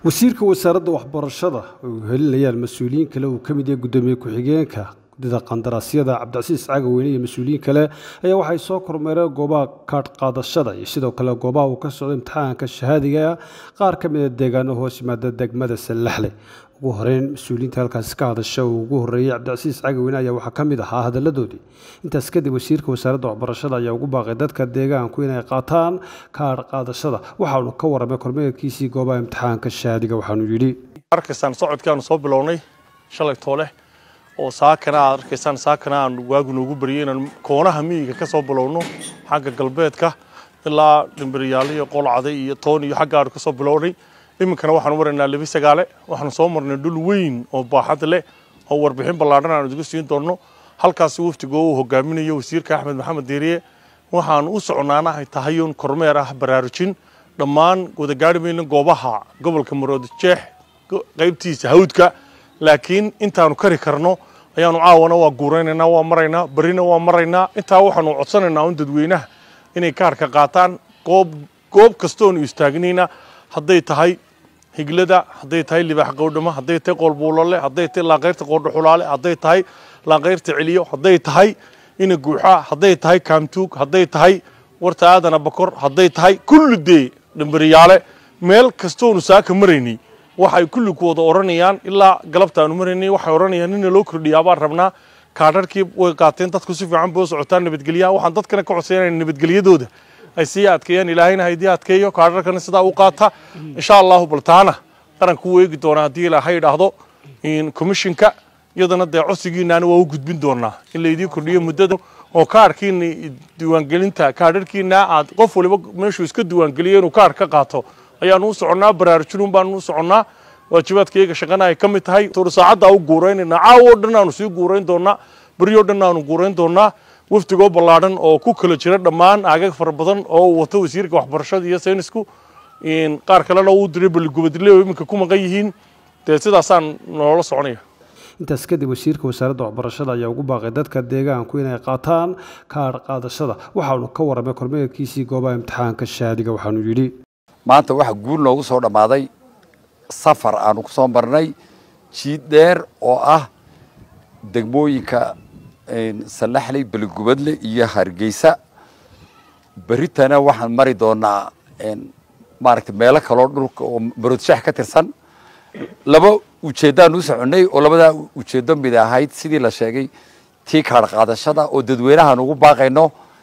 wasiirka wasaaradda waxbarashada oo helinayaan mas-uuliyiin kale uu ka mid yahay guddoomiye ku-xigeenka guddida qandaraasyada cabdicasiis cagaweyne iyo mas-uuliyiin kale ayaa waxay soo kormeereen goobaha kaadh qaadashada iyo sidoo kale goobaha uu ka socdo imtixaanka shahaadiga qaar ka mida deegaano hoos yimaada degmada sallaxle ugu horeyn mas-uuliyiinta halkaasi ka hadasha uu ugu horreeyey cabdicasiis cagaweyne ayaa waxaa ka mid ahaa hadalladoodii intaas kadib wasiirka wasaaradda waxbarashada ayaa ugu baaqay dadka deegaanku inay qaataan kaadh qaadashada waxaanu ka warramay kormeerkiisii goobaha imtixaanka shahaadiga waxaanu yidhi arkaysaan socodkaanu soo bilownay shalay toole oo saakana aad arkaysaan saakana aan waagu noogu baryay inaan koonaha miyiga ka soo bilowno xagga galbeedka ilaa dhimbiryaale iyo qolcade iyo toon iyo xagga aanu ka soo bilownay iminkana waxaanu maraynaa lebi sagaale waxaanu soo marnay dhul weyn oo baaxad leh oo warbixin ballaadhan aanu idigu siin doonno halkaasi waftiga uu hogaaminayo wasiirka axmed maxamed deeriye waxaanu u soconaana ay tahay un kormeer ah baraarujin dhammaan wadagaari mayna goobaha gobolka maroodi jeex qaybtiisa hawdka laakiin intaanu kari karno ayaanu caawana waa guuraynaynaa waa maraynaa berrina waa maraynaa intaa waxaanu codsanaynaa un dadweynaha inay kaarka qaataan goob goob kastoonu istaagnayna hadday tahay higlada hadday tahay libaax qowdhamo hadday tahay qoolbuulole hadday tahay laaqayrta qoordhaxulaale hadday tahay laaqayrta celiyo hadday tahay ina guuxa hadday tahay kaamtuug hadday tahay warta aadana bakor hadday tahay kulli dee dhambariyaale meel kastoonu saaka maraynay waxay kulli ku wada odhanayaan ilaa galabta aanu maraynay waxay odhanayaan nina loo kordhiyaa baan rabnaa kaadharkii way qaateen dadku si fiican bay u socotaan nabadgelyaha waxaan dadkana ka codsaynaya nabadgelyadooda ay sii adkeeyaan ilaahayna haydii adkeeyo kaadharkana sidaa u qaata insha allahu baltaana qaranku u eegi doonaa haddii ilaahay idhaahdo commissionka iyadana dee codsigiinaana waa u gudbin doonaa in laydii kordhiyo muddada oo kaarhkiina diiwaangelinta kaadharkiina aad qof waliba meeshuu iska diiwaangeliyo inuu kaarh ka qaato ayaanu u soconnaa baraarujinun baanu u soconnaa waajibaadkayga shaqana ay ka mid tahay toor saacadda u guuraynaynaa caawo o dhan aanu sii guurayn doonaa beryo dhan aanu guurayn doonaa wafdigoo ballaadhan oo ku kala jira dhammaan aagag fara badan oo uu wato wasiirka waxbarashada iyo saynisku qaar kalena uu diray baligubadle oo iminka ku maqan yihiin dee sidaasaan noola soconaya intaas kadib wasiirka wasaaradda waxbarashada ayaa ugu baaqay dadka deegaanku inay qaataan kaadh qaadashada waxaanu ka warramay kormeerkiisii goobaha imtixaanka shahaadiga waxaanu yidhi maanta waxaa guul noogu soo dhammaaday safar aanu ku soo marnay jiid dheer oo ah degmooyinka sallaxley beligubadle iyo hargeysa berritana waxaan mari doonaa maaragtay meelo kaloo dhulka oo maroodshax ka tirsan laba ujeeddaan u soconnay oo labadaa ujeeddo mid ahayd sidii la sheegay tii kaadh qaadashada oo dadweynahaan ugu baaqayno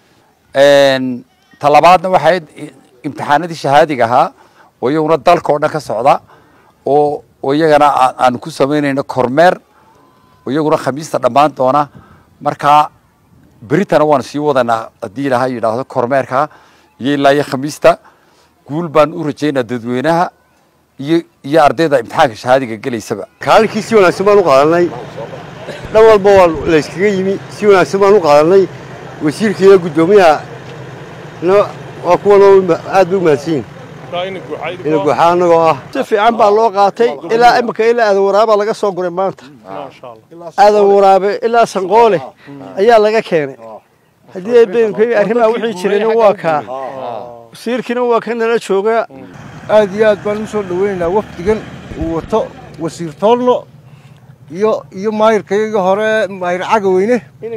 talabaadna waxay imtixaanadii shahaadiga ahaa oo iyaguna dalka oo dhan ka socda oo oo iyagana aanu ku samaynayno kormeer oo iyaguna khamiista dhammaan doona markaa beritana waanu sii wadanaa haddii ilaahay yidhaahdo kormeerka iyo ilaa iyo khamiista guul baan u rajaynaa dadweynaha iyo iyo ardayda imtixaanka shahaadiga gelaysaba kaalikii si wanaagsan baan u qaadanay dhan walba waa layskaga yimi si wanaagsan baan u qaadanay wasiirka iyo guddoomiyaha waa kuwan aad bay u mahadsanyihin ina guuxa annagoo ah si fiican baa loo qaatay ilaa imika ilaa aadan waraabaa laga soo guray maanta aadan waraabe ilaa sanqoole ayaa laga keenay haddii beenkayga arrimaha wixii jirayna waa kaa wasiirkiina waa ka nala joogaa aad iyo aad baan u soo dhaweynaynaa wafdigan uu wato wasiir toolno iyo iyo maayirkayga hore maayir cagaweyne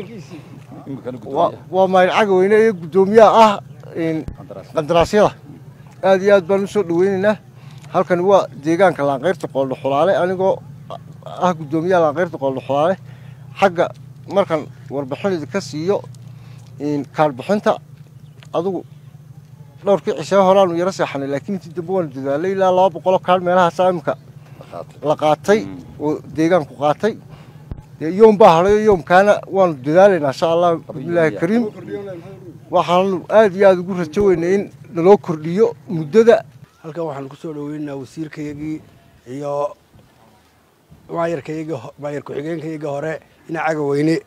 waa maayir cagaweyne iyo guddoomiyaha ah qandaraasyada aad iyo aad baan u soo dhaweynaynaa halkan waa deegaanka laanqayrta qooldho xulaale anigoo ah guddoomiyaha laanqayrta qooldho xulaale xagga markan warbixinida ka siiyo kaarbixinta adugu dhowrkii cishaa horaanu yaro seexanay laakiin intii dambe waanu dadaalay ilaa laba boqoloo kaal meelahaasaa imika la qaatay oo deegaanku qaatay yoom baa hadhayo yoomkaana waanu dadaalaynaa insha allah bismillaahi kariim waxaanu aad iyo aada ugu rajo weynay in naloo kordhiyo muddada halkan waxaanu ku soo dhaweynaynaa wasiirkayagii iyo maayarkayagii maayar ku-xigeenkayagii hore ina cagaweyne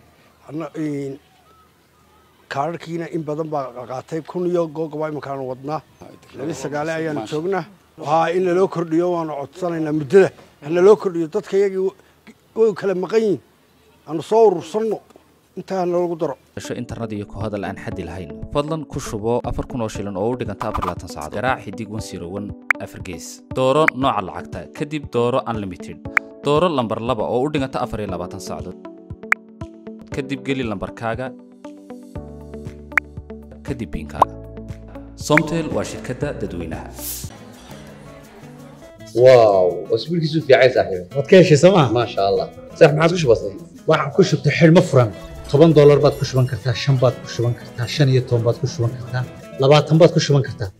kaadharkiina in badan baa qaatay kun iyo googoba iminkaanu wadnaa labi sagaale ayaanu joognaa waxaa in naloo kordhiyo waanu codsanaynaa muddada ha naloo kordhiyo dadka yagii way kala maqan yihin aanu soo urursanno intaa noogu daro gasho internet iyo ku hadal aan xaddi lahayn fadlan ku shubo afar kun oo shilin oo u dhiganta afar iyo labaatan saacadood garaac xidig wan siro wan afar gees dooro nooca lacagta kadib dooro unlimited dooro lambar laba oo u dhiganta afar iyo labaatan saacadood kadib geli lambarkaaga kadib biinkaaga somtel waa shirkadda dadweynaha واو اسبوع كيسو في عايز صاحبي waad ka heshay sooma ما شاء الله صح ما عادش بسيط waxaan ku shubtay xidhmo furan toban doolar baad ku shuban kartaa shan baad ku shuban kartaa shan iyo toban baad ku shuban kartaa labaatan baad ku shuban kartaa